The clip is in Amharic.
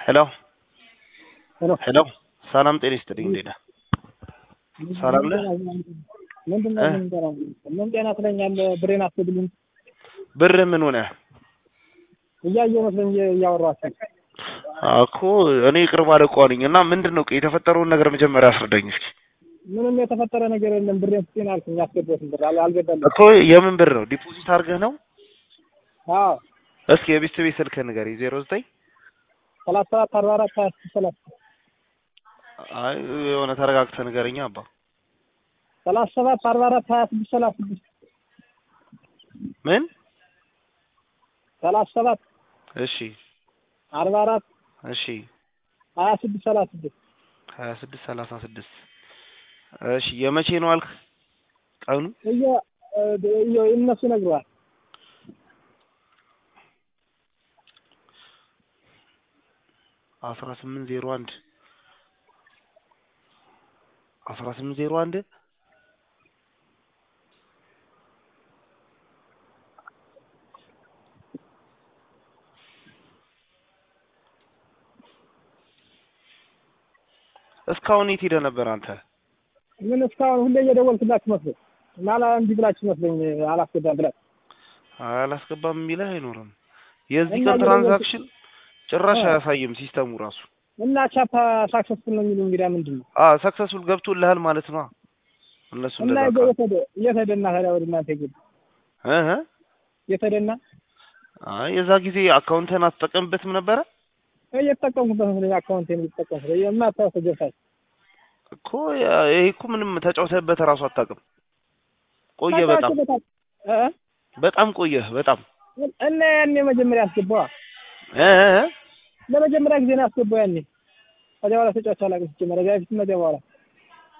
ሄሎ ሄሎ ሄሎ ሰላም ጤና ይስጥልኝ። እንዴት ነህ? ሰላም ነህ? ምንድን ነው ምን ጤና ምን ጤና ትለኛለህ? ብሬን አስገድልኝ ብር ምን ሆነ እያየሁ መስለኝ እያወራኋቸው እኮ እኔ ቅርብ አለቃ ነኝ እና ምንድን ነው የተፈጠረውን ነገር መጀመሪያ አስረዳኝ እስኪ። ምንም የተፈጠረ ነገር የለም። ብሬን ስጤን አልኩኝ ያስገባሁትን ብር አል- አልገባልኝም። እኮ የምን ብር ነው? ዲፖዚት አድርገህ ነው? አዎ እስኪ የቤት ቤት ስልክህ ንገረኝ። ዜሮ ዘጠኝ ሰላሳ ሰባት አርባ አራት ሀያ ስድስት ሰላሳ አይ የሆነ ተረጋግተህ ንገረኛ አባ። ሰላሳ ሰባት አርባ አራት ሀያ ስድስት ሰላሳ ስድስት ምን? ሰላሳ ሰባት እሺ አርባ አራት እሺ ሀያ ስድስት ሰላሳ ስድስት ሀያ ስድስት ሰላሳ ስድስት እሺ የመቼ ነው አልክ ቀኑ? እየ እየ እነሱ ነግረዋል። አስራ ስምንት ዜሮ አንድ አስራ ስምንት ዜሮ አንድ እስካሁን የት ሄደህ ነበር አንተ? ምን እስካሁን ሁሌ እየደወልኩላችሁ መስሎኝ እና ላ እንዲህ ብላችሁ መስሎኝ አላስገባም ብላችሁ አላስገባም የሚልህ አይኖርም። የዚህ እና ቀን ምን ትራንዛክሽን ጭራሽ አ- አያሳይም ሲስተሙ ራሱ። እና ቻፓ ሳክሰስፉል ነው የሚሉ እንግዲያ ምንድን ነው አ ሰክሰስፉል ገብቶልሃል ማለት ነው። እነሱ እና እንደዛ የገ- ካሉ የት ሄደ የት ሄደና ታዲያ ወደ እናንተ ይገባ እህ የት ሄደና አይ የዛ ጊዜ አካውንትህን አትጠቀምበትም ነበረ እየተጠቀምኩበት መስሎኝ አካውንቴን እየተጠቀምኩት የማታውሰው ገብታል እኮ ያ- ይሄ እኮ ምንም ተጫውተህበት እራሱ አታውቅም። ቆየ በጣም በጣም ቆየህ በጣም እና ያኔ መጀመሪያ አስገባዋ እ እ እ ለመጀመሪያ ጊዜ ነው ያስገባው ያኔ ከዚያ በኋላ ተጫዋች አላውቅም ሲጀመር ከዚያ በፊት ከዚያ በኋላ